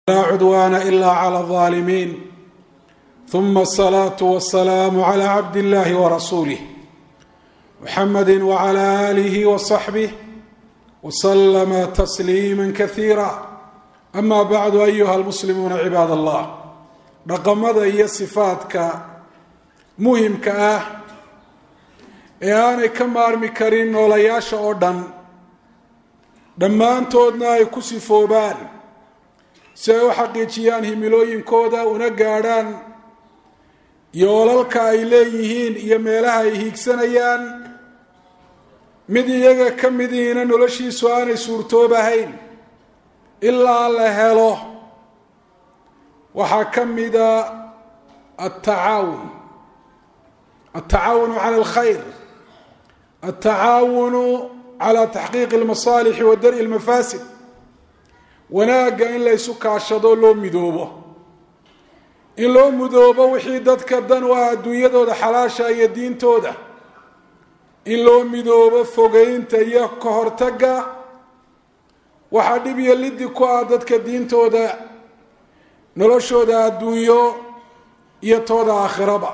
لا عدوان إلا على الظالمين ثم الصلاة والسلام على عبد الله ورسوله محمد وعلى آله وصحبه وسلم تسليما كثيرا أما بعد أيها المسلمون عباد الله dhaqamada iyo sifaadka muhimka ah ee aanay ka maarmi karin noolayaasha oo dhan dhammaantoodna ay ku sifoobaan si ay u xaqiijiyaan himilooyinkooda una gaadhaan yoolalka ay leeyihiin iyo meelaha ay hiigsanayaan mid iyaga ka midiina noloshiisu aanay suurtoobahayn ilaa la helo waxaa ka mida atacaawun altacaawunu cala alkhayr altacaawunu cala taxqiiqi almasaalixi wa dar-i lmafaasid wanaagga in la ysu kaashado loo midoobo in loo midoobo wixii dadka dan u ah adduunyadooda xalaasha iyo diintooda in loo midoobo fogeynta iyo ka hortagga waxaa dhib iyo lidi ku ah dadka diintooda noloshooda adduunyo iyo tooda aakhiraba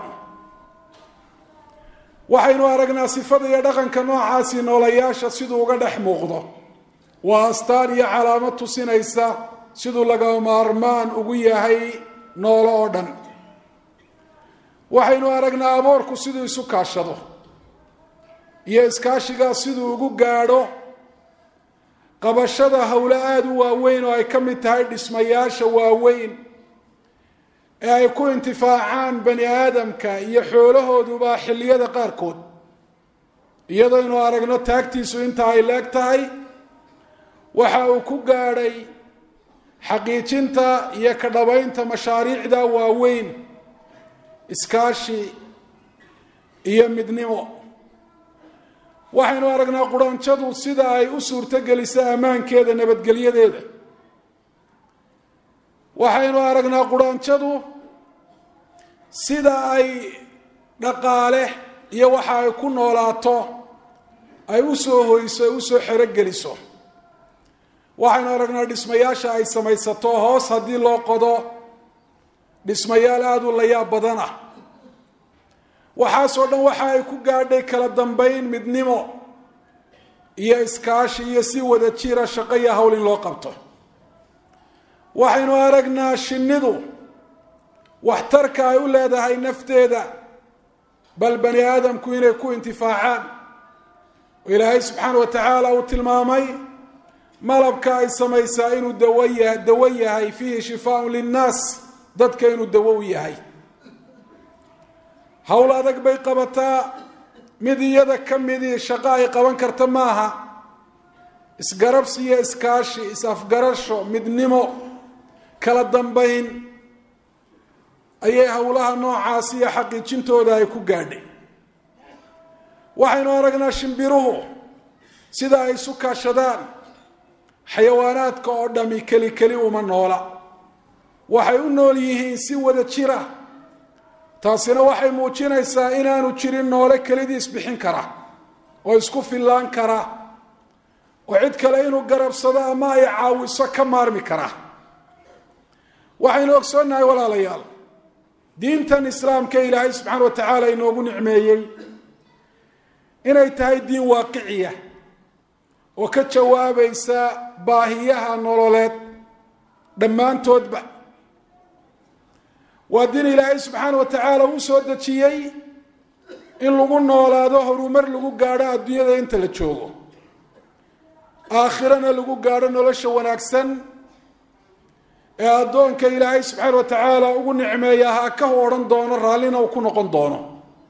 waxaynu aragnaa sifada iyo dhaqanka noocaasi noolayaasha siduu uga dhex muuqdo waa astaan iyo calaamad tusinaysa siduu laga maarmaan ugu yahay noolo oo dhan waxaynu aragnaa aboorku siduu isu kaashado iyo iskaashigaa siduu ugu gaadho qabashada howlo aada u waaweyn oo ay ka mid tahay dhismayaasha waaweyn ee ay ku intifaacaan bani aadamka iyo xoolahooduba xilliyada qaarkood iyadaynu aragno taagtiisu inta ay leeg tahay waxa uu ku gaadhay xaqiijinta iyo ka dhabaynta mashaariicda waaweyn iskaashi iyo midnimo waxaynu aragnaa quraanjadu sida ay u suurtogeliso ammaankeeda nabadgelyadeeda waxaynu aragnaa quraanjadu sida ay dhaqaale iyo waxa ay ku noolaato ay usoo hoyso ay usoo xerogeliso waxaynu aragnaa dhismayaasha ay samaysato hoos haddii loo qodo dhismayaal aada u layaab badan ah waxaasoo dhan waxa ay ku gaadhay kala dambayn midnimo iyo iskaashi iyo si wada jira shaqo iyo hawl in loo qabto waxaynu aragnaa shinnidu waxtarka ay u leedahay nafteeda bal bani aadamku inay ku intifaacaan oo ilaahay subxaana wa tacaala uu tilmaamay malabka ay samaysaa inuu dawoya dawo yahay fiihi shifaaun linnaas dadka inuu dawo u yahay howl adag bay qabataa mid iyada ka midii shaqo ay qaban karta maaha isgarabsi iyo iskaashi is-afgarasho midnimo kala dambayn ayay howlaha noocaasi iyo xaqiijintooda ay ku gaadhay waxaynu aragnaa shimbiruhu sida ay isu kaashadaan xayawaanaadka oo dhami keli keli uma noola waxay u nool yihiin si wada jira taasina waxay muujinaysaa inaanu jirin noole kelidii isbixin kara oo isku fillaan kara oo cid kale inuu garabsado ama ay caawiso ka maarmi kara waxaynu ogsoonnahay walaalayaal diintan islaamka ilaahay subxaana wa tacaala inoogu nicmeeyey inay tahay diin waaqiciya oo ka jawaabaysa baahiyaha nololeed dhammaantoodba waa diin ilaahay subxaana wa tacaala uu soo dejiyey in lagu noolaado horumar lagu gaadho adduunyada inta la joogo aakhirana lagu gaadho nolosha wanaagsan ee addoonka ilaahay subxaana wa tacaala ugu nicmeeya ha kahu odhan doono raallina uu ku noqon doono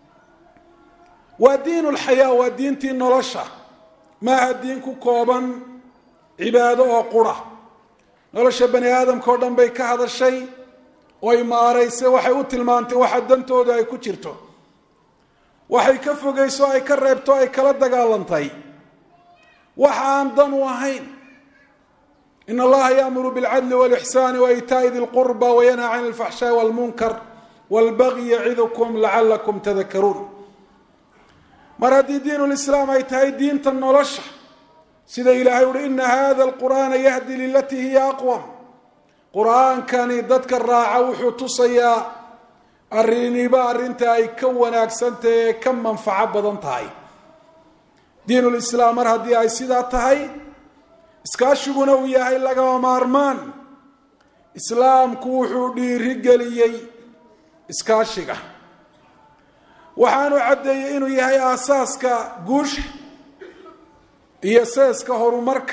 waa diin lxayaa waa diintii nolosha maaha diin ku kooban cibaado oo qura nolosha bani aadamka oo dhan bay ka hadashay oy maaraysay waxay u tilmaantay waxa dantooda ay ku jirto waxay ka fogayso ay ka reebto ay kala dagaalantay waxa aan dan u ahayn in allaha yaamuru bilcadli walixsaani waitaa'i di lqurba wayanhaa can alfaxshaai walmunkar walbagyi yacidukum lacalakum tadakaruun mar haddii diin lislaam ay tahay diinta nolosha sida ilaahay uhi ina hada alqur'aana yahdi lilatii hiya aqwam qur-aankani dadka raaca wuxuu tusayaa arriniba arrinta ay ka wanaagsantahay ee ka manfaco badan tahay diinulislaam mar haddii ay sidaa tahay iskaashiguna uu yahay lagama maarmaan islaamku wuxuu dhiirigeliyey iskaashiga waxaanu caddeeyey inuu yahay aasaaska guusha iyo seeska horumarka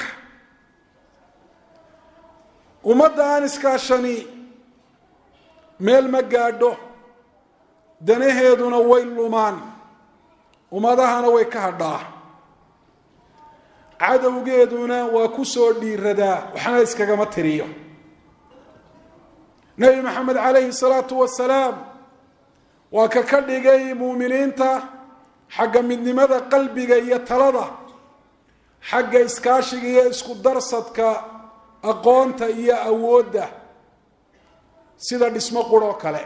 ummadda aan iskaashani meel ma gaadho danaheeduna way lumaan ummadahana way ka hadhaa cadowgeeduna waa ku soo dhiiradaa waxna iskagama tiriyo nebi maxamed calayhi salaatu wasalaam waa ka ka dhigay muuminiinta xagga midnimada qalbiga iyo talada xagga iskaashiga iyo isku darsadka aqoonta iyo awoodda sida dhismo quroo kale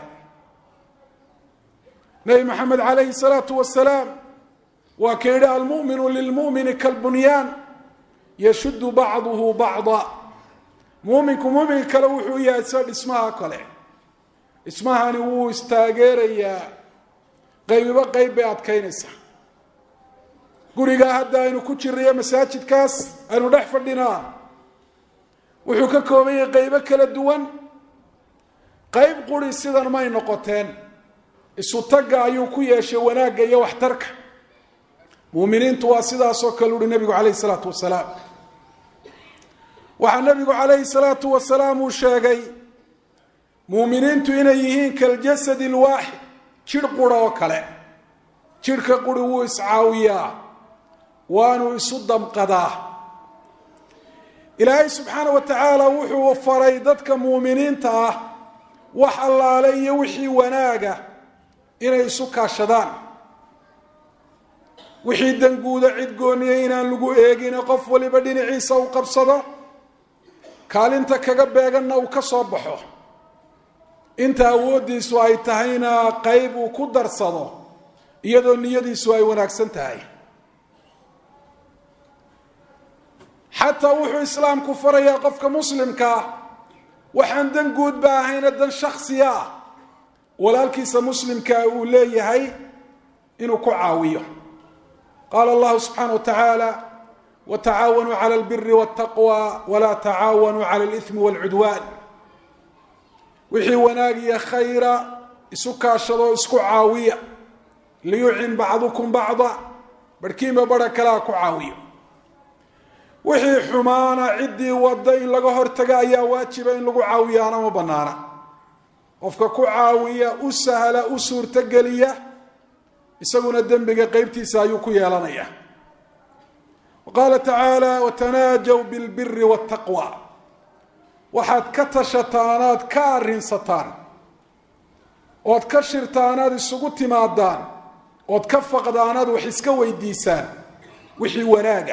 nebi maxamed calayhi salaatu wasalaam waa ka yidhi almu'minu lilmu'mini kalbunyaan yashuddu bacduhu bacda muuminku muuminka kale wuxuu yahay sida dhismaha kale dhismahani wuu istaageerayaa qaybiba qayb bay adkaynaysaa gurigaa hadda aynu ku jirnayo masaajidkaas aynu dhex fadhinaa wuxuu ka kooban yahay qaybo kala duwan qayb quri sidan may noqoteen isu tagga ayuu ku yeeshay wanaagga iyo waxtarka muuminiintu waa sidaasoo kale uhi nebigu calayhi salaatu wasalaam waxaa nebigu calayhi salaatu wasalaam uu sheegay muuminiintu inay yihiin kaljasadi alwaaxid jidh qura oo kale jidhka quri wuu iscaawiyaa waanu isu damqadaa ilaahay subxaana wa tacaala wuxuu faray dadka muuminiinta ah wax allaale iyo wixii wanaaga inay isu kaashadaan wixii danguuda cid gooniya inaan lagu eegine qof waliba dhinaciisa uu qabsado kaalinta kaga beeganna uu ka soo baxo inta awooddiisu ay tahayna qayb uu ku darsado iyadoo niyadiisu ay wanaagsan tahay xataa wuxuu islaamku farayaa qofka muslimkaa waxaan dan guudba ahayna dan shaksiya ah walaalkiisa muslimkaa uu leeyahay inuu ku caawiyo qaala allahu subxaana wa tacaala watacaawanuu cala albiri waltaqwa walaa tacaawanuu cala alithmi walcudwaan wixii wanaag iyo khayra isu kaashadoo isku caawiya liyucin bacdukum bacda barhkiinba bara kalea ku caawiyo wixii xumaana ciddii wadda in laga hortaga ayaa waajiba in lagu caawiyaana ma banaana qofka ku caawiya u sahla u suurtogeliya isaguna dembiga qeybtiisa ayuu ku yeelanaya qaala tacaala watanaajaw bilbiri waltaqwa waxaad ka tashataan aad ka arrinsataan ood ka shirtaan aad isugu timaadaan ood ka faqdaan aad wax iska weydiisaan wixii wanaaga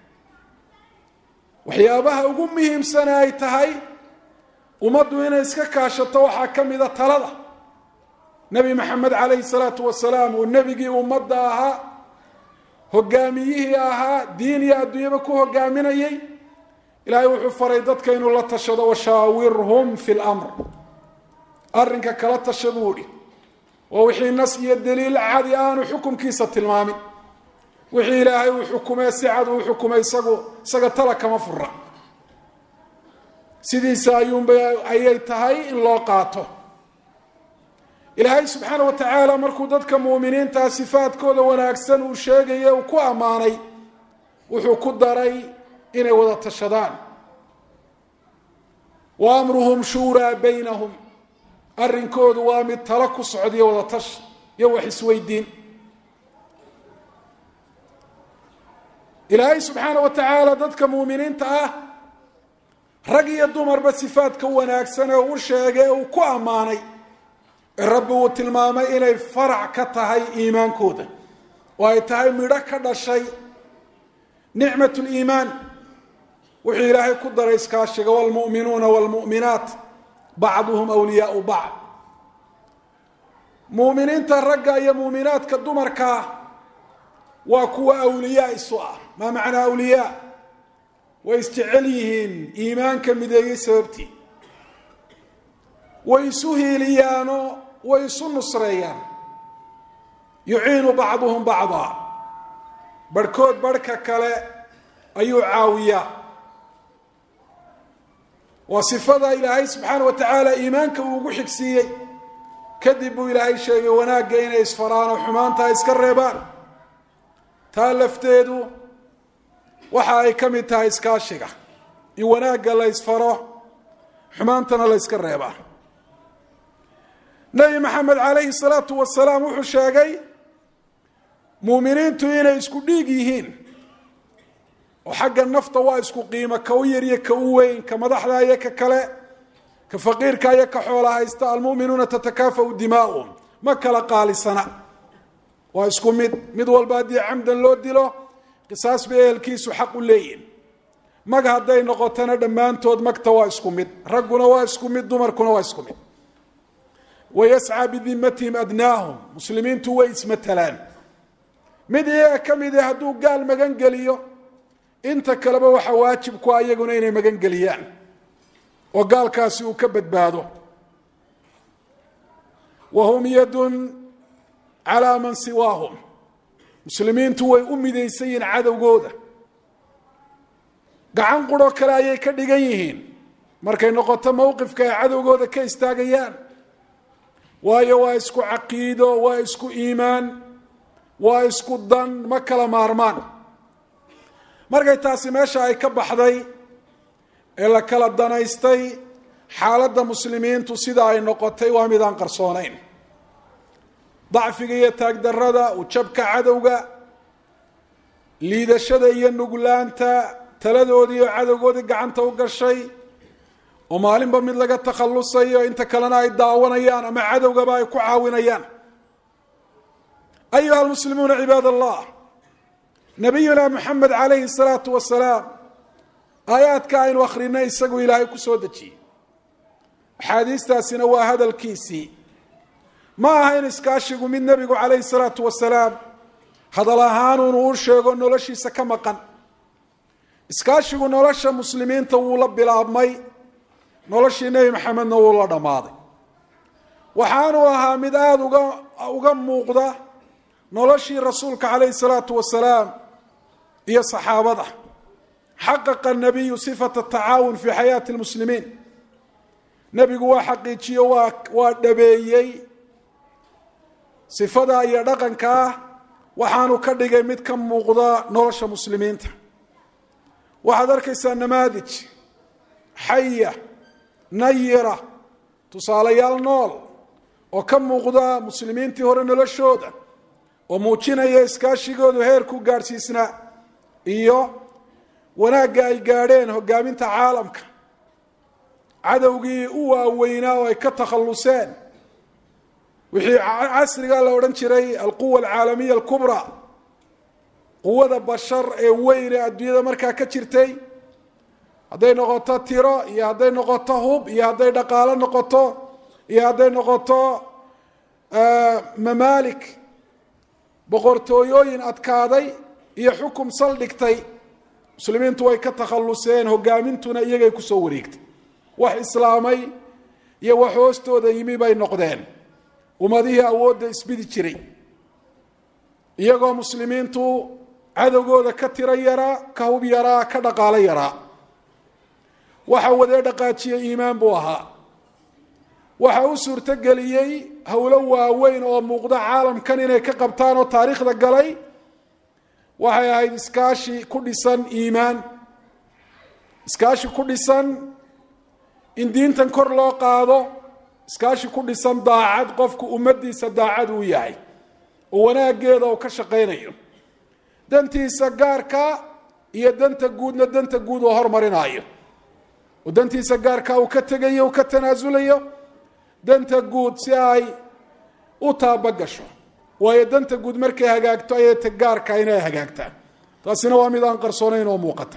waxyaabaha ugu muhiimsane ay tahay ummaddu inay iska kaashato waxaa ka mida talada nebi maxamed calayhi salaatu wasalaam uu nebigii ummadda ahaa hogaamiyihii ahaa diin iyo adduunyaba ku hogaaminayay ilaahay wuxuu faray dadka inuu la tashado washaawirhum fi lamr arrinka kala tasha buu idhi waa wixii nas iyo daliil cadi aanu xukumkiisa tilmaamin wixii ilaahay uu xukumee si cad uu xukumay isagu isaga tala kama fura sidiisa ayuunba ayay tahay in loo qaato ilaahay subxaana wa tacaala markuu dadka muuminiintaa sifaadkooda wanaagsan uu sheegaya uu ku ammaanay wuxuu ku daray inay wada tashadaan wa amruhum shuuraa baynahum arrinkoodu waa mid talo ku socdiyo wada tash iyo wax isweydiin ilaahay subxaana wa tacaala dadka muuminiinta ah rag iyo dumarba sifaadka wanaagsan ee u sheegay ee uu ku ammaanay ee rabbi uu tilmaamay inay farac ka tahay iimaankooda oo ay tahay midho ka dhashay nicmat liimaan wuxuu ilaahay ku daray iskaashiga wlmu'minuuna wlmu'minaat bacduhum wliyaau bacd muuminiinta ragga iyo muuminaadka dumarkaa waa kuwa awliyaa isu ah maa macnaa awliyaa way isjecel yihiin iimaanka mideeyey sababtii way isu hiiliyaanoo way isu nusreeyaan yuciinu bacduhum bacdaa barhkood barhka kale ayuu caawiyaa waa sifada ilaahay subxaana wa tacaala iimaanka uu ugu xigsiiyey kadib buu ilaahay sheegay wanaagga inay isfaraan oo xumaanta iska reebaan taa lafteedu waxa ay ka mid tahay iskaashiga in wanaagga la ysfaro xumaantana la yska reebaa nebi maxamed calayhi salaatu wasalaam wuxuu sheegay muuminiintu inay isku dhiig yihiin oo xagga nafta waa isku qiimo ka u yar iyo ka u weyn ka madaxda iyo ka kale ka faqiirka iyo ka xoola haysta almu'minuuna tatakaafau dimaa'uhum ma kala qaalisana waa isku mid mid walba haddii camdan loo dilo qisaas bay ehelkiisu xaq u leeyihin mag hadday noqotona dhammaantood magta waa isku mid ragguna waa isku mid dumarkuna waa isku mid wayascaa bidimatihim adnaahum muslimiintu way ismatalaan mid iyaga ka midi hadduu gaal magan geliyo inta kaleba waxaa waajib ku a iyaguna inay magan geliyaan oo gaalkaasi uu ka badbaado wa hum yadun calaa man siwaahum muslimiintu way u midaysan yihiin cadowgooda gacan qurho kale ayay ka dhigan yihiin markay noqoto mowqifka ay cadowgooda ka istaagayaan waayo waa isku caqiido waa isku iimaan waa isku dan ma kala maarmaan markay taasi meesha ay ka baxday ee la kala danaystay xaaladda muslimiintu sida ay noqotay waa mid aan qarsoonayn dacfiga iyo taagdarrada ujabka cadowga liidashada iyo nuglaanta taladoodii oo cadowgoodii gacanta u gashay oo maalinba mid laga takhallusayo inta kalena ay daawanayaan ama cadowgaba ay ku caawinayaan ayuha almuslimuuna cibaad allah nabiyuna moxamed calayhi salaatu wasalaam aayaadka aynu akrinay isagu ilaahay ku soo dejiyey axaadiistaasina waa hadalkiisii ma aha in iskaashigu mid nebigu calayhi salaatu wasalaam hadal ahaanuunu u sheego noloshiisa ka maqan iskaashigu nolosha muslimiinta wuu la bilaabmay noloshii nebi maxamedna wuu la dhammaaday waxaanu ahaa mid aada uga uga muuqda noloshii rasuulka calayhi salaatu wasalaam iyo saxaabada xaqaqa nabiyu sifata tacaawun fi xayaati lmuslimiin nebigu waa xaqiijiyo waa waa dhabeeyey sifada iyo dhaqanka ah waxaanu ka dhigay mid ka muuqda nolosha muslimiinta waxaad arkaysaa namaadij xaya nayira tusaalayaal nool oo ka muuqda muslimiintii hore noloshooda oo muujinaya iskaashigoodu heerku gaadhsiisnaa iyo wanaagga ay gaadheen hogaaminta caalamka cadowgii u waaweynaa oo ay ka takhalluseen wixii casrigaa la odhan jiray alquwa alcaalamiya alkubraa quwada bashar ee weyn ee adduunyada markaa ka jirtay hadday noqoto tiro iyo hadday noqoto hub iyo hadday dhaqaalo noqoto iyo hadday noqoto mamaalik boqortooyooyin adkaaday iyo xukum saldhigtay muslimiintu way ka takhalluseen hogaamintuna iyagay kusoo wareegtay wax islaamay iyo wax hoostooda yimi bay noqdeen ummadihii awoodda isbidi jiray iyagoo muslimiintu cadowgooda ka tiro yaraa ka hub yaraa ka dhaqaalo yaraa waxa wadee dhaqaajiya iimaan buu ahaa waxa u suurtogeliyey howlo waaweyn oo muuqda caalamkan inay ka qabtaan oo taariikhda galay waxay ahayd iskaashi ku dhisan iimaan iskaashi ku dhisan in diintan kor loo qaado iskaashi ku dhisan daacad qofku ummaddiisa daacad uu yahay oo wanaaggeeda uu ka shaqaynayo dantiisa gaarka iyo danta guudna danta guud oo hormarinayo oo dantiisa gaarka uu ka tegayo uu ka tanaasulayo danta guud si ay u taabagasho waayo danta guud markay hagaagto ayay ta gaarka inay hagaagtaan taasina waa mid aan qarsoonayn oo muuqata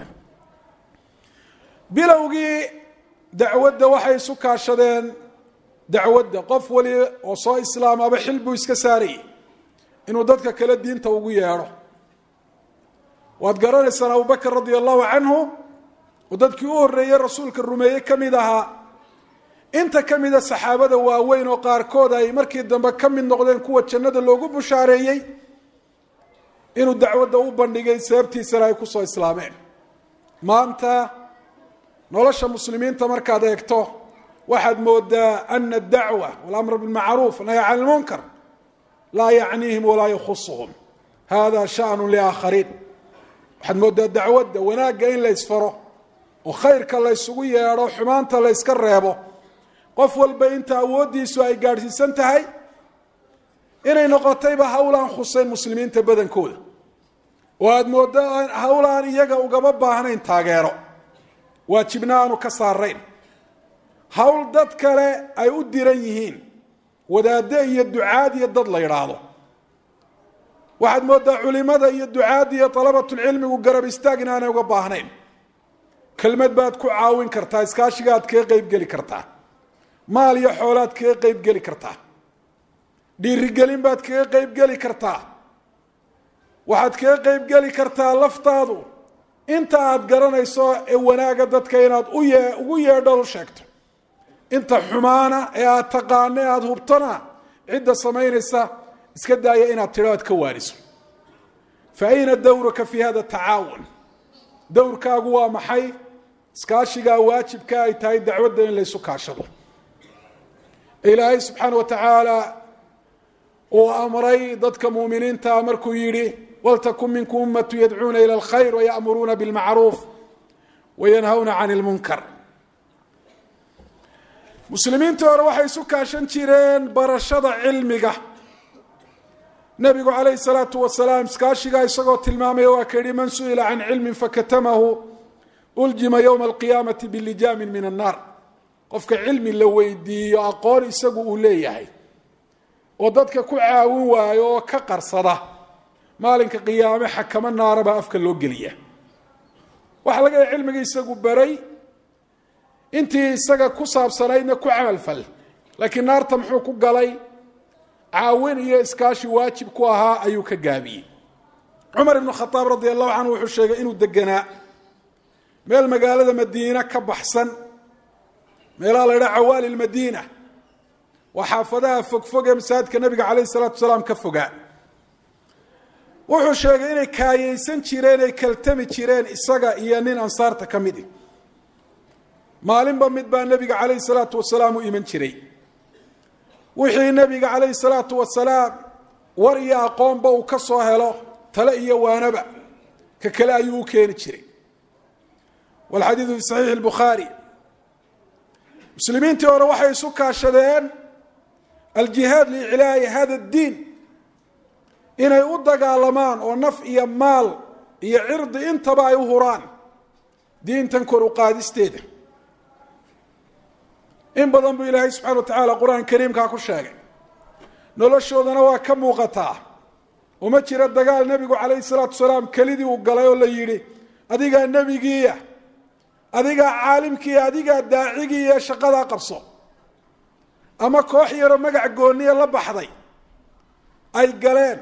bilowgii dacwadda waxay isu kaashadeen dacwadda qof wali oo soo islaamaba xil buu iska saarayay inuu dadka kale diinta ugu yeedho waad garanaysaan abubakr radia allahu canhu oo dadkii u horreeyey rasuulka rumeeye ka mid ahaa inta ka mida saxaabada waaweyn oo qaarkood ay markii dambe ka mid noqdeen kuwa jannada loogu bushaareeyey inuu dacwadda u bandhigay sababtiisana ay kusoo islaameen maanta nolosha muslimiinta markaad eegto waxaad moodaa ana adacwa walamr bilmacruuf nahy can lmunkar laa yacniihim walaa yakhusuhum hada shanu liaakhariin waxaad moodaa dacwadda wanaagga in la ysfaro oo khayrka la ysugu yeedho xumaanta la yska reebo qof walba inta awooddiisu ay gaadhsiisan tahay inay noqotayba hawlaan khuseyn muslimiinta badankooda oo aada mooddo hawlaan iyaga ugama baahnayn taageero waajibna aanu ka saarayn hawl dad kale ay u diran yihiin wadaaddo iyo ducaad iyo dad la yidhaahdo waxaad mooddaa culimada iyo ducaadda iyo dalabatulcilmigu garab istaag in aanay uga baahnayn kelmad baad ku caawin kartaa iskaashiga aad kaga qeybgeli kartaa maal iyo xoolaad kaga qeybgeli kartaa dhiirigelin baad kaga qeybgeli kartaa waxaad kaga qeybgeli kartaa laftaadu inta aad garanayso ee wanaaga dadka inaad uye ugu yeedho u sheegto inta xumaana ee aad taqaano ee aada hubtona cidda samaynaysa iska daaya inaad tidho aad ka waaniso fa ayna dawruka fi hada tacaawun dowrkaagu waa maxay iskaashigaa waajibka ay tahay dacwadda in laysu kaashado ilaahay subxaana wa tacaala uu amray dadka muuminiintaa markuu yidhi waltakun minkum ummatu yadcuuna ila alkhayr wayamuruuna bilmacruuf wayanhawna can lmunkar muslimiintii hore waxay isu kaashan jireen barashada cilmiga nabigu calayhi salaatu wasalaam iskaashigaa isagoo tilmaamaya waa ka yihi man su-ila can cilmin fakatamahu uljima yowma alqiyaamati bilijaamin min annaar qofka cilmi la weydiiyo aqoon isagu uu leeyahay oo dadka ku caawin waayo oo ka qarsada maalinka qiyaame xakamo naara baa afka loo geliya waxaa laga yahay cilmiga isagu baray intii isaga ku saabsanaydna ku camalfal laakiin naarta muxuu ku galay caawin iyo iskaashi waajib ku ahaa ayuu ka gaabiyey cumar ibnu khadaab radi allahu canhu wuxuu sheegay inuu deganaa meel magaalada madiina ka baxsan meelaha la ydhaha cawaali lmadiina waa xaafadaha fogfog ee masaajidka nabiga calayhi salaatu salaam ka fogaa wuxuu sheegay inay kaayeysan jireen ay kaltami jireen isaga iyo nin ansaarta ka midi maalinba mid baa nebiga calayhi salaatu wasalaam u iman jiray wixii nebiga calayhi salaatu wasalaam war iyo aqoonba uu ka soo helo tale iyo waanaba ka kale ayuu u keeni jiray walxadiidu fi saxiixi lbukhaari muslimiintii hore waxay isu kaashadeen aljihaad liiclaa'i hada addiin inay u dagaalamaan oo naf iyo maal iyo cirdi intaba ay u huraan diintan kor u qaadisteeda in badan buu ilaahay subxana wa tacaala qur-aan kariimkaa ku sheegay noloshoodana waa ka muuqataa uma jira dagaal nebigu calayhi salaatu wasalaam kelidii uu galay oo la yidhi adigaa nebigiiya adigaa caalimkiiya adigaa daacigiiya shaqadaa qabso ama koox yaroo magac gooniya la baxday ay galeen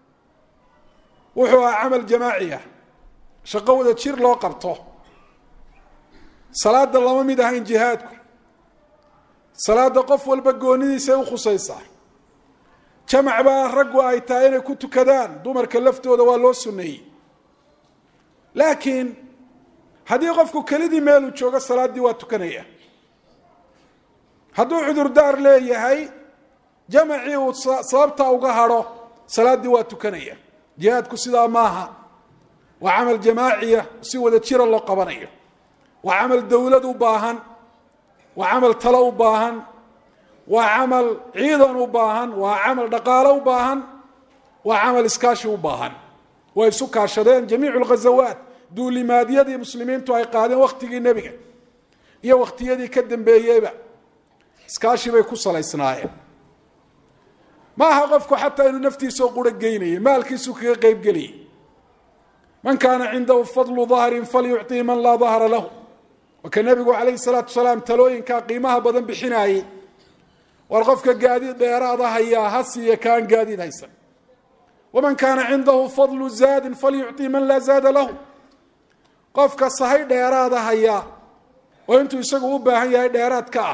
wuxuu ahaa camal jamaaciya shaqo wada jir loo qabto salaada lama mid ahayn jihaadku salaada qof walba goonidiisay u khusaysaa jamac baa raggu ay tahay inay ku tukadaan dumarka laftooda waa loo sunneeyey laakiin haddii qofku kelidii meeluu joogo salaaddii waa tukanaya hadduu cudurdaar leeyahay jamacii uu sababta uga hadho salaaddii waa tukanaya jihaadku sidaa maaha waa camal jamaaciya si wada jira loo qabanayo waa camal dowlad u baahan waa camal talo u baahan waa camal ciidan u baahan waa camal dhaqaalo u baahan waa camal iskaashi u baahan way isu kaashadeen jamiicu lghazawaat duulimaadyadii muslimiintu ay qaadeen wakhtigii nebiga iyo wakhtiyadii ka dambeeyeyba iskaashi bay ku salaysnaayeen ma aha qofku xataa inuu naftiisao quro geynayay maalkiisuu kaga qeybgelayay man kaana cindahu fadlu dahrin falyucطii man laa dahra lahu waka nebigu calayhi salaatu wasalaam talooyinkaa qiimaha badan bixinaayey war qofka gaadiid dheeraada hayaa ha siiya kaan gaadiid haysan waman kaana cindahu fadlu zaadin falyucطii man laa zaada lahu qofka sahay dheeraada hayaa oo intuu isagu u baahan yahay dheeraadka ah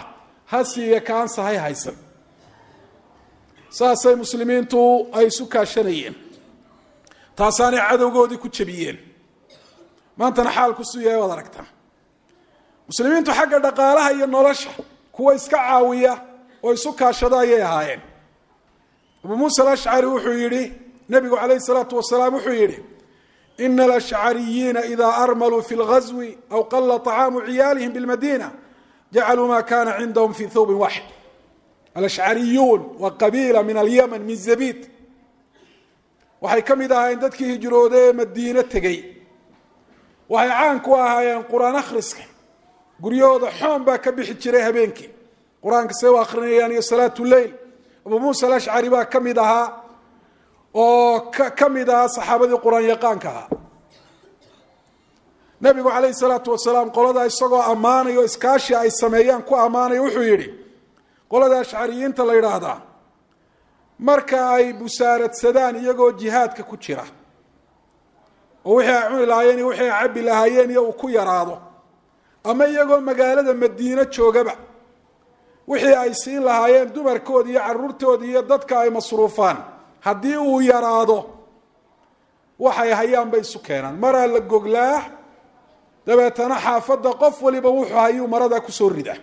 ha siiya kaan sahay haysan saasay muslimiintu ay isu kaashanayeen taasaanay cadowgoodii ku jabiyeen maantana xaalku suu yahay waad aragtaa muslimiintu xagga dhaqaalaha iyo nolosha kuwa iska caawiya oo isu kaashada ayay ahaayeen abuu muusa alashcari wuxuu yidhi nebigu calayhi salaatu wasalaam wuxuu yidhi ina alashcariyiina idaa armaluu fi lgazwi aw qala طacaamu ciyaalihim bilmadina jacaluu ma kana cindahum fi thawbin waxid alashcariyuun waa qabiila min alyaman min zabid waxay ka mid ahaayeen dadkii hijrooday ee madiine tegey waxay caan ku ahaayeen qur-aan akhriska guryahooda xoon baa ka bixi jiray habeenkii qur-aanka say u akrinayaan iyo salaatu leyl abuu muusa alashcari baa ka mid ahaa oo ka mid ahaa saxaabadii qur-aan yaqaanka ahaa nabigu calayhi salaatu wasalaam qolada isagoo ammaanayo o iskaashi ay sameeyaan ku ammaanaya wuxuu yidhi qolada ashcariyiinta la yidhaahdaa marka ay busaaradsadaan iyagoo jihaadka ku jira oo wixii ay cuni lahaayeen iyo wixii ay cabbi lahaayeen iyo uu ku yaraado ama iyagoo magaalada madiine joogaba wixii ay siin lahaayeen dumarkooda iyo caruurtooda iyo dadka ay masruufaan haddii uu yaraado waxay hayaan bay isu keenaan maraa la goglaa dabeetana xaafadda qof waliba wuxuu hayuu marada kusoo rida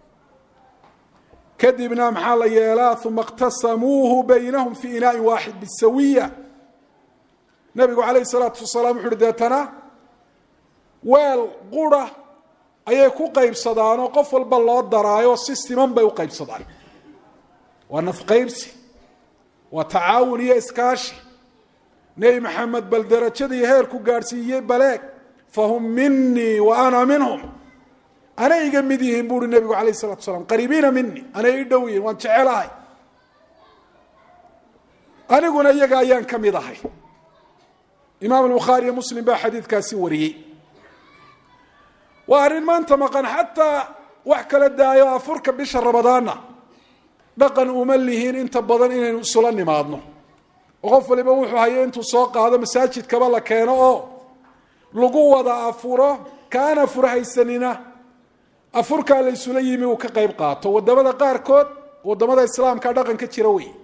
kadibna maxaa la yeelaa uma اqtasamuuhu baynahum fi inaaءi waaxid bisawiya nabigu calayh salaatu wasalaam wuxu uhi deetana weel qura ayay ku qaybsadaanoo qof walba loo daraayo si siman bay u qaybsadaan waa nafqaybsi waa tacaawun iyo iskaashi nebi maxamed bal derajadii heerku gaadhsiiyey baleeg fahum minii wa ana minhum anay iga mid yihiin buuhi nebigu calayh salatu asalaam qariibiina mini anay i dhow yihiin waan jecelahay aniguna iyaga ayaan ka mid ahay imaam albukhaari iyo muslim baa xadiidkaasi wariyey waa arrin maanta maqan xataa wax kala daayo afurka bisha ramadaanna dhaqan uma lihiin inta badan inaynu isula nimaadno oo qof waliba wuxuu hayo intuu soo qaado masaajidkaba la keeno oo lagu wada afuro kaana furhaysanina afurkaa la ysula yimi uu ka qayb qaato wadamada qaarkood wadamada islaamka dhaqan ka jira wey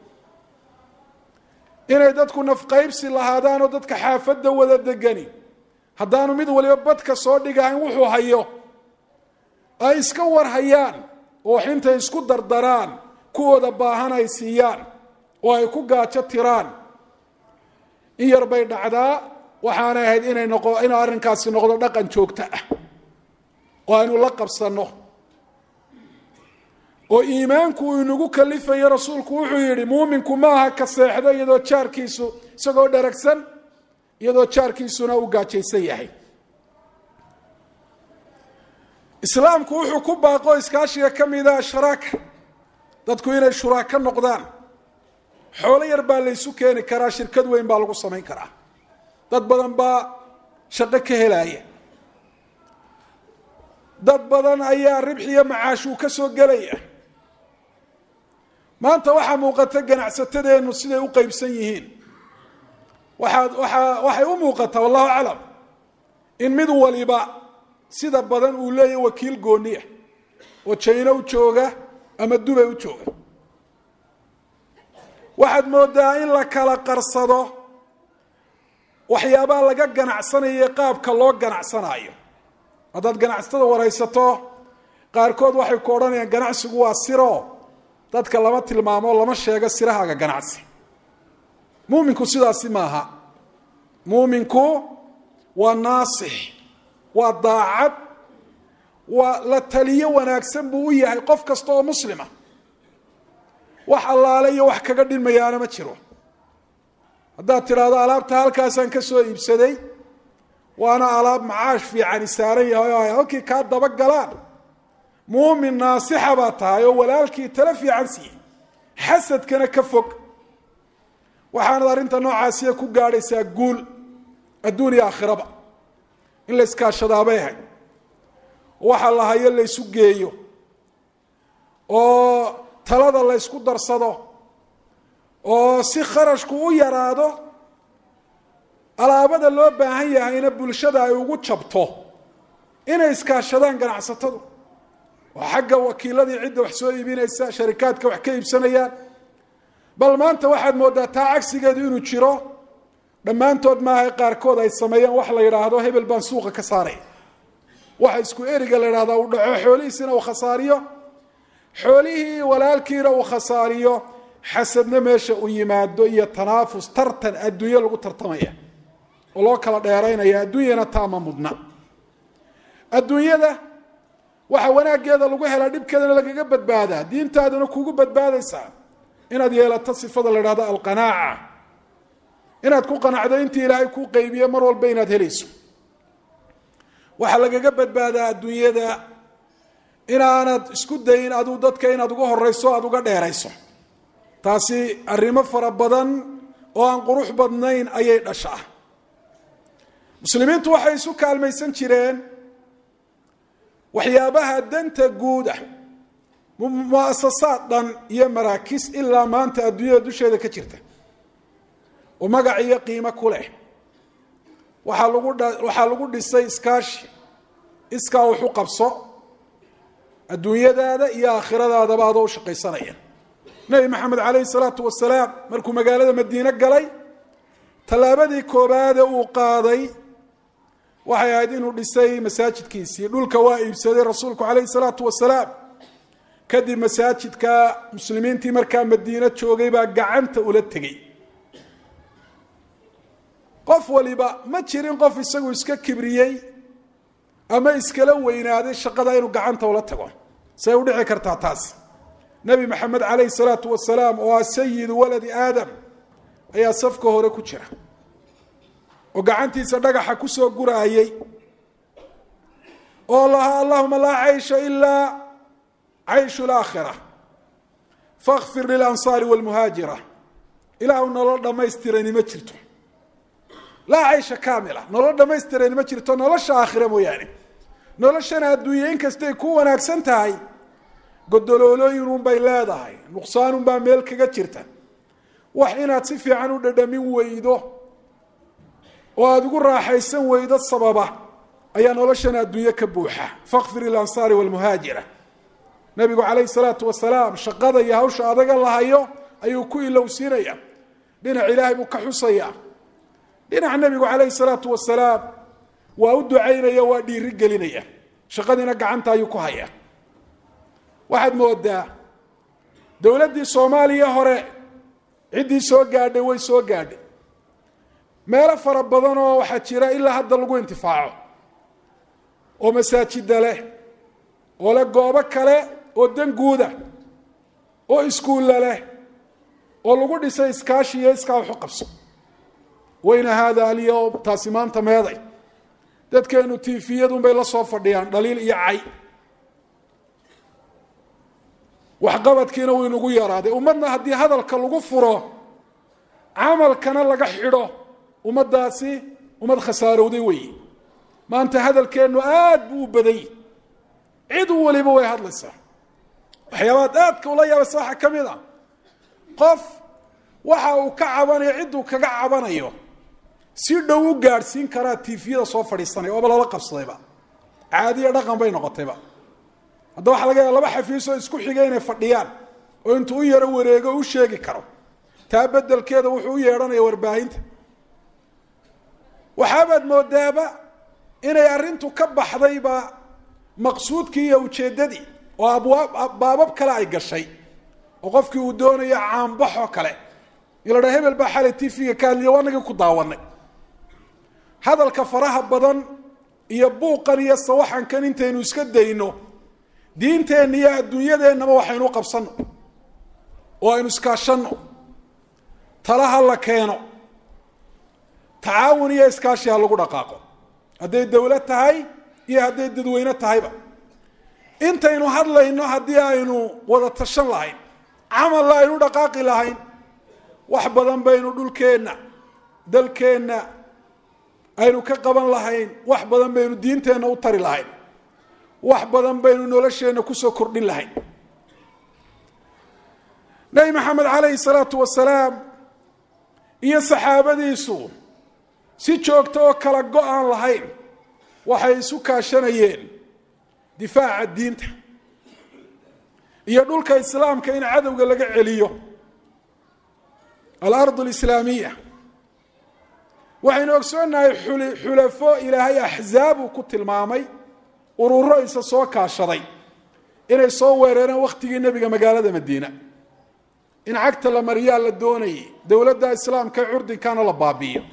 inay dadku nafqaybsi lahaadaanoo dadka xaafadda wada degani haddaanu mid waliba badka soo dhigahayn wuxuu hayo ay iska warhayaan oo xintay isku dardaraan kuwooda baahan ay siiyaan oo ay ku gaajo tiraan in yar bay dhacdaa waxaanay ahayd inay noqo in arrinkaasi noqdo dhaqan joogto ah oo aynu la qabsanno oo iimaanku uu inagu kalifayo rasuulku wuxuu yidhi muuminku maaha ka seexdo iyadoo jaarkiisu isagoo dharagsan iyadoo jaarkiisuna uu gaajaysan yahay islaamku wuxuu ku baaqo iskaashiga ka mida ashraaka dadku inay shuraaka noqdaan xoolo yar baa laysu keeni karaa shirkad weyn baa lagu samayn karaa dad badan baa shaqo ka helaya dad badan ayaa ribxiyo macaashuu ka soo gelaya maanta waxaa muuqata ganacsatadeennu siday u qeybsan yihiin waxaad waaa waxay u muuqataa wallahu aclam in mid waliba sida badan uu leeyahy wakiil gooniya oo jayno u jooga ama dubay u jooga waxaad moodaa in la kala qarsado waxyaabaha laga ganacsanayo qaabka loo ganacsanaayo haddaad ganacsatada waraysato qaarkood waxay ku odhanayaan ganacsigu waa siro dadka lama tilmaamo lama sheego sirahaaga ganacsi muuminku sidaasi maaha muuminku waa naasix waa daacad waa la taliyo wanaagsan buu u yahay qof kasta oo muslima wax allaale iyo wax kaga dhinmayaana ma jiro haddaad tidhaahdo alaabta halkaasaan ka soo iibsaday waana alaab macaash fiicani saaran yahay oo ay halkii kaa daba galaan muumin naasixa baa tahay oo walaalkii tala fiican siiyey xasadkana ka fog waxaanad arrinta noocaasiya ku gaadhaysaa guul adduun iyo aakhiraba in la iskaashadaabay ahayd waxa la hayo la ysu geeyo oo talada la ysku darsado oo si kharashku u yaraado alaabada loo baahan yahayna bulshada ay ugu jabto inay iskaashadaan ganacsatadu oo xagga wakiiladii cidda wax soo iibinaysa sharikaadka wax ka iibsanayaan bal maanta waxaad moodaa taa cagsigeedu inuu jiro dhammaantood maaha qaarkood ay sameeyaan wax la yidhaahdo hebel baan suuqa ka saaray waxa isku eriga la yidhahdaa uu dhaco xoolihiisina uu khasaariyo xoolihii walaalkiina uu khasaariyo xasadna meesha uu yimaado iyo tanaafus tartan adduunye lagu tartamaya oo loo kala dheeraynaya adduunyana taama mudna adduunyada waxa wanaaggeeda lagu helaa dhibkeedana lagaga badbaadaa diintaaduna kugu badbaadaysaa inaad yeelato sifada la idhahdo alqanaaca inaad ku qanacdo intii ilaahay kuu qaybiye mar walba inaad helayso waxaa lagaga badbaadaa adduunyada inaanad isku dayin aduu dadka inaad uga horeyso aada uga dheerayso taasi arrimo fara badan oo aan qurux badnayn ayay dhashaa muslimiintu waxay isu kaalmaysan jireen waxyaabaha danta guuda muasasaad dhan iyo maraakiis ilaa maanta adduunyada dusheeda ka jirta oo magac iyo qiimo ku leh waxaa lagu waxaa lagu dhisay iskaashi iskaa wax u qabso adduunyadaada iyo aakhiradaadaba adoo u shaqaysanaya nebi maxamed calayhi salaatu wasalaam markuu magaalada madiine galay tallaabadii koobaade uu qaaday waxay ahayd inuu dhisay masaajidkiisii dhulka waa iibsaday rasuulku calayhi salaatu wasalaam kadib masaajidka muslimiintii markaa madiine joogay baa gacanta ula tegey qof waliba ma jirin qof isagu iska kibriyey ama iskala weynaaday shaqada inuu gacanta ula tago say u dhici kartaa taas nebi maxamed calayhi salaatu wasalaam oo ah sayidu waladi aadam ayaa safka hore ku jira oo gacantiisa dhagaxa kusoo guraayey oo lahaa allahuma laa caysha ilaa cayshu laakhira fakfir lilansaari walmuhaajira ilaahu nolol dhammaystirani ma jirto laa caysha kaamila nolol dhammaystirani ma jirto nolosha aakhira mooyaane noloshana adduunye inkastay ku wanaagsan tahay godoloolooyinunbay leedahay nuqsaanunbaa meel kaga jirta wax inaad si fiican u dhadhamin weydo oo aada ugu raaxaysan weydo sababa ayaa noloshana adduunye ka buuxa fakfir ilansaari walmuhaajira nabigu calayhi salaatu wasalaam shaqada iyo hawsha adaga lahayo ayuu ku ilowsiinaya dhinac ilaahay buu ka xusayaa dhinac nebigu calayhi salaatu wasalaam waa u ducaynaya waa dhiiri gelinaya shaqadiina gacanta ayuu ku hayaa waxaad moodaa dowladdii soomaaliya hore ciddii soo gaadhay way soo gaadhay meelo fara badan oo waxaa jira ilaa hadda lagu intifaaco oo masaajida leh oo leh goobo kale oo dan guuda oo iskuulla leh oo lagu dhisay iskaashi iyo iskaa waxu qabso wayna haada alyowm taasi maanta meeday dadkeenu tiifiyadunbay la soo fadhiyaan dhaliil iyo cay waxqabadkiina wuu inagu yaraaday ummadna haddii hadalka lagu furo camalkana laga xidho ummaddaasi ummad khasaarowday weeye maanta hadalkeennu aad buu u badany cid waliba way hadlaysaa waxyaabaad aadka ula yaabaysa waxaa ka mid a qof waxa uu ka cabanayo cidduu kaga cabanayo si dhow u gaadhsiin karaa tiifiyada soo fadhiisanaya ooba lala qabsadayba caadiya dhaqan bay noqotayba hadda waxaa laga yaaba laba xafiisoo isku xigay inay fadhiyaan oo intuu u yaro wareego u sheegi karo taa bedelkeeda wuxuu u yeedhanaya warbaahinta waxaabaad moodaaba inay arrintu ka baxdayba maqsuudkii iyo ujeeddadii oo abwaab baabab kale ay gashay oo qofkii uu doonayo caanbaxoo kale in la dhaa hebel baa xalay tv-ga ka hadliya wanagii ku daawanay hadalka faraha badan iyo buuqan iyo sawaxankan intaynu iska dayno diinteenna iyo adduunyadeennaba waxaynu u qabsanno oo aynu iskaashanno talaha la keeno tacaawun iyo iskaashi ha lagu dhaqaaqo hadday dowlad tahay iyo hadday dadweyne tahayba intaynu hadlayno haddii aynu wada tashan lahayn camalla aynu dhaqaaqi lahayn wax badan baynu dhulkeenna dalkeenna aynu ka qaban lahayn wax badan baynu diinteenna u tari lahayn wax badan baynu nolosheenna kusoo kordhin lahayn nebi maxamed calayhi salaatu wasalaam iyo saxaabadiisu si joogto oo kala go-aan lahayn waxay isu kaashanayeen difaaca diinta iyo dhulka islaamka in cadowga laga celiyo alardu alislaamiya waxaynu ogsoonnahay xulafo ilaahay axzaab uu ku tilmaamay ururo isa soo kaashaday inay soo weerareen wakhtigii nebiga magaalada madiina in cagta la mariyaa la doonayay dowladda islaamka ee curdinkana la baabi'iyo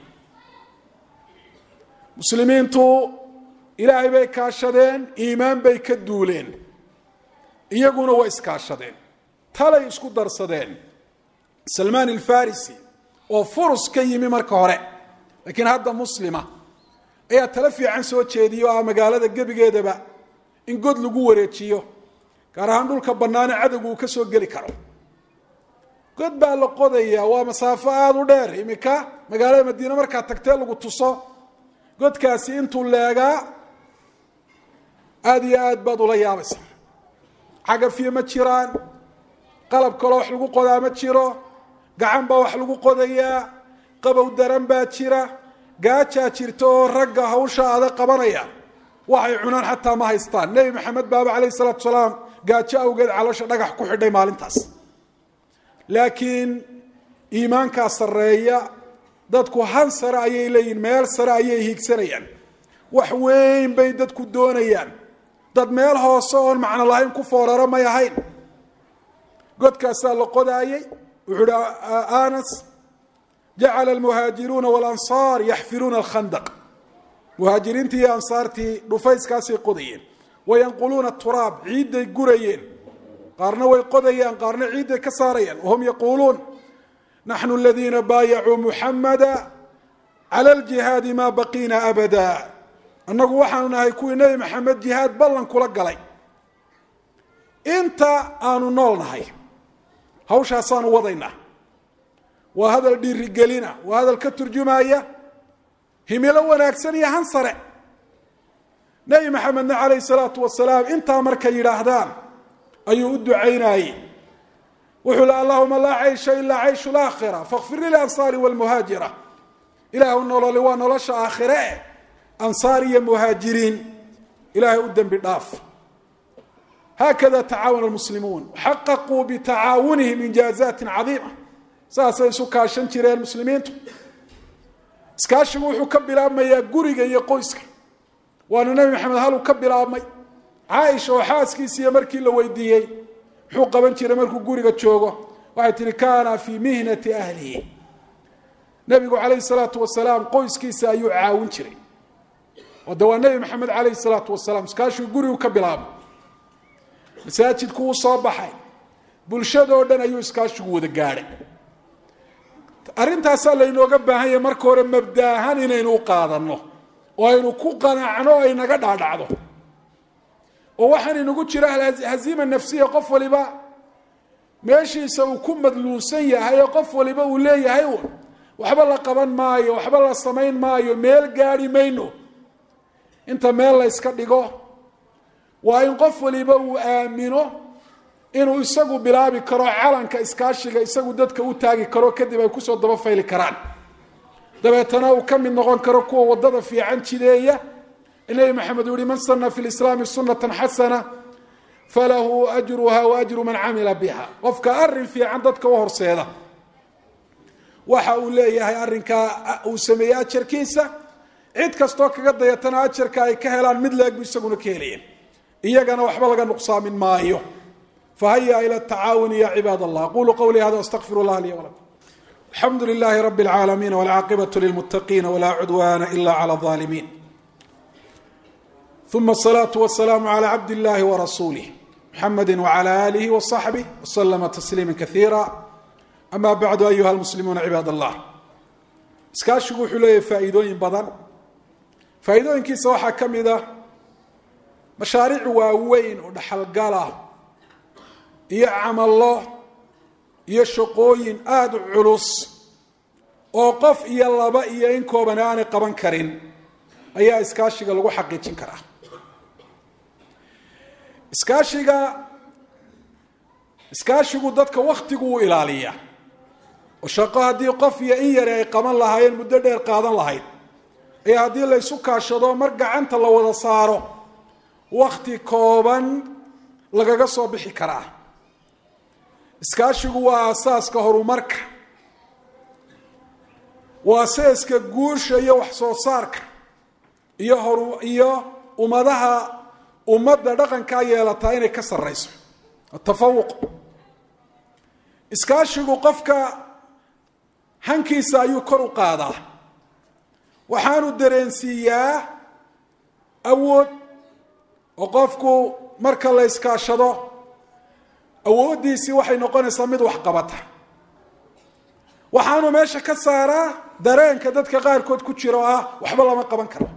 muslimiintu ilaahay bay kaashadeen iimaan bay ka duuleen iyaguna way iskaashadeen talay isku darsadeen salmaan alfarisi oo furus ka yimi marka hore laakiin hadda muslima ayaa talo fiican soo jeediya oo ah magaalada gebigeedaba in god lagu wareejiyo gaar ahaan dhulka bannaane cadowgu uu ka soo geli karo god baa la qodayaa waa masaafo aada u dheer iminka magaalada madiine markaad tagtee lagu tuso godkaasi intuu leegaa aada iyo aad baad ula yaabaysa cagafyo ma jiraan qalab kaloo wax lagu qodaa ma jiro gacan baa wax lagu qodayaa qabow daran baa jira gaajaa jirta oo ragga hawsha adag qabanaya waxay cunaan xataa ma haystaan nebi maxamed baaba calayhi salaatu salaam gaajo awgeed caloosha dhagax ku xidhay maalintaas laakiin iimaankaa sarreeya dadku han sare ayay leeyihin meel sare ayay hiigsanayaan wax weyn bay dadku doonayaan dad meel hoose oon macno lahayn ku fooraro may ahayn godkaasaa la qodaayey wuxuu uhi anas jacala almuhaajiruuna walansaar yaxfiruuna alkhandaq muhaajiriintii iyo ansaartii dhufayskaasay qodayeen wayanquluuna turaab ciidday gurayeen qaarna way qodayaan qaarna ciidday ka saarayaan wahum yaquuluun naxnu aladiina baayacuu muxamada cala aljihaadi maa baqiina abada annagu waxaanu nahay kuwii nebi maxamed jihaad ballan kula galay inta aanu nool nahay hawshaasaanu wadaynaa waa hadal dhiirigelina waa hadal ka turjumaya himilo wanaagsan iyo han sare nebi maxamedna calayhi salaatu wasalaam intaa markay yidhaahdaan ayuu u ducaynayey wuxuu li allahuma laa caysha ilaa cayshu laakhira fakfir lilansaari walmuhaajira ilaahu nololi waa nolosha aakhire eh ansaar iyo muhaajiriin ilaahay u dembi dhaaf haakada tacaawana almuslimuun xaqaquu bitacaawunihim injaazatin cadiima saasay isu kaashan jireen muslimiintu iskaashigu wuxuu ka bilaabmayaa guriga iyo qoyska waana nebi maxamed haluu ka bilaabmay caaisha oo xaaskiisiiyo markii la weydiiyey muxuu qaban jiray markuu guriga joogo waxay tihi kaana fii mihnati ahlihi nebigu calayhi salaatu wasalaam qoyskiisa ayuu caawin jiray de waa nebi maxamed calayhi salaatu wasalaam iskaashigu gurigu ka bilaabay masaajidku uu soo baxay bulshadoo dhan ayuu iskaashigu wada gaadhay arrintaasaa laynooga baahan yahay marka hore mabda ahaan inaynu u qaadanno oo aynu ku qanacno o ay naga dhaadhacdo oo waxaan inagu jira haziima nafsiya qof waliba meeshiisa uu ku madluunsan yahay oo qof waliba uu leeyahay un waxba la qaban maayo waxba la samayn maayo meel gaadhi mayno inta meel la yska dhigo waa in qof waliba uu aamino inuu isagu bilaabi karo calanka iskaashiga isagu dadka u taagi karo kadib ay kusoo daba fayli karaan dabeetana uu ka mid noqon karo kuwa wadada fiican jideeya nebi maxamed uu yihi man sana fi lislaami sunatan xasana falahu ajruha wa ajru man camila biha qofka arin fiican dadka u horseeda waxa uu leeyahay arrinkaa uu sameeyey ajarkiisa cid kastoo kaga dayatana ajarka ay ka helaan mid leeg bu isaguna ka helayeen iyagana waxba laga nuqsaamin maayo fahaya ila tacaawuni ya cibaad allah aqulu qawlii hada astaqfir llah li wlakum alxamdu lilahi rabi اlcaalamiin wاlcaaqibatu lilmutaqiina wla cudwana ila clى الظalimin ثuma الصlaaة والسlاam عlى cabd الlahi وrasulih mxamedi وعlى آlih وصaxbih وslma تsliima kaثiira ama bacdu ayuha اlmuslimuuna cibaad اllah iskaashigu wuxuu leeyahay faa'iidooyin badan faa'iidooyinkiisa waxaa ka mid a mashaariic waaweyn oo dhaxalgala iyo camallo iyo shaqooyin aada u culus oo qof iyo laba iyo in kooban aanay qaban karin ayaa iskaashiga lagu xaqiijin karaa iskaashiga iskaashigu dadka waktigu u ilaaliya oo shaqo haddii qof iyo in yare ay qaban lahaayeen muddo dheer qaadan lahayd ayaa haddii la ysu kaashado mar gacanta la wada saaro wakti kooban lagaga soo bixi karaa iskaashigu waa aasaaska horumarka waa seeska guusha iyo wax soo saarka iyo horu iyo ummadaha ummadda dhaqankaa yeelataa inay ka sarrayso atafawuq iskaashigu qofka hankiisa ayuu kor u qaadaa waxaanu dareensiiyaa awood oo qofku marka la iskaashado awooddiisii waxay noqonaysaa mid waxqabata waxaanu meesha ka saaraa dareenka dadka qaarkood ku jira oo ah waxba lama qaban karo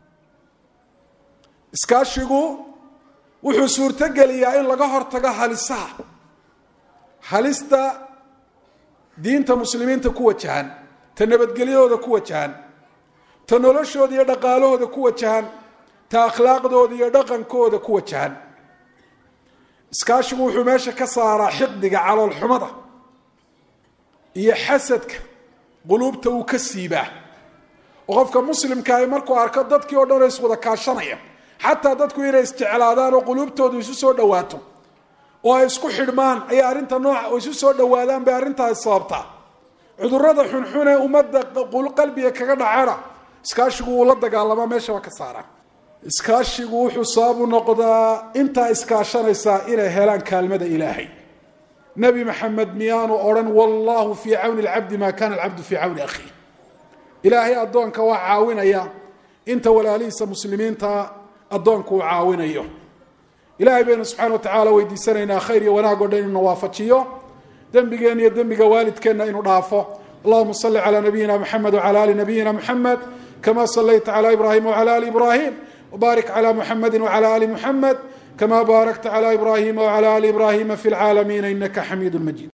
iskaashigu wuxuu suurtogeliyaa in laga hortago halisaha halista diinta muslimiinta ku wajahan ta nabadgelyahooda ku wajahan ta noloshooda iyo dhaqaalahooda ku wajahan ta akhlaaqdooda iyo dhaqankooda ku wajahan iskaashigu wuxuu meesha ka saaraa xiqdiga caloolxumada iyo xasadka quluubta uu ka siibaa oo qofka muslimkaahi markuu arko dadkii o dhan oo iswada kaashanaya xataa dadku inay isjeclaadaan oo quluubtoodu isu soo dhawaato oo ay isku xidhmaan ayay arrinta nooca oo isu soo dhawaadaan bay arrintaas sababtaa cudurrada xunxun ee ummadda qalbiga kaga dhacana iskaashigu wuu la dagaalamaa meeshaba ka saaraa iskaashigu wuxuu sababu noqdaa intaa iskaashanaysaa inay helaan kaalmada ilaahay nebi maxamed miyaanu odhan wallahu fii cawni alcabdi maa kana alcabdu fii cawni akhiih ilaahay addoonka waa caawinaya inta walaalihiisa muslimiinta addoonku uu caawinayo ilahay baynu subxana wa tacaala weydiisanaynaa khayr iyo wanaag o dhan inuu nawaafajiyo dembigeenna iyo dembiga waalidkeenna inuu dhaafo allahuma salli calaa nabiyina mxamed wcala ali nabiyina mxamed kama salayta cala ibrahim wcala ali ibrahim wbarik cala muxamedi wcala ali muxamed kama baarakta cla ibrahima wcala ali ibrahima fi lcaalamiina inaka xamiidu majid